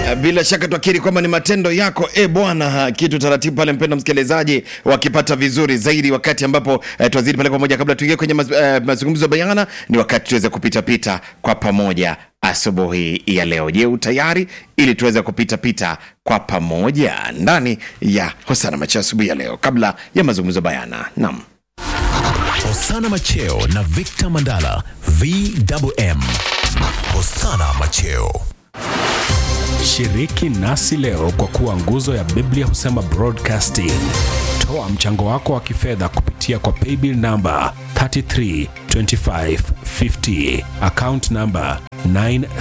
Bila shaka twakiri kwamba ni matendo yako e Bwana, kitu taratibu pale, mpendo msikilizaji, wakipata vizuri zaidi, wakati ambapo eh, twazidi pale pamoja. Kabla tuingie kwenye maz, eh, mazungumzo bayana, ni wakati tuweze kupita pita kwa pamoja asubuhi ya leo. Je, utayari ili tuweze kupita pita kwa pamoja ndani ya Hosana Macho asubuhi ya leo, kabla ya mazungumzo bayana? Naam. Hosana Macheo na Victor Mandala VMM. Hosana Macheo. Shiriki nasi leo kwa kuwa nguzo ya Biblia husema broadcasting. Toa mchango wako wa kifedha kupitia kwa paybill namba 332550 account namba 9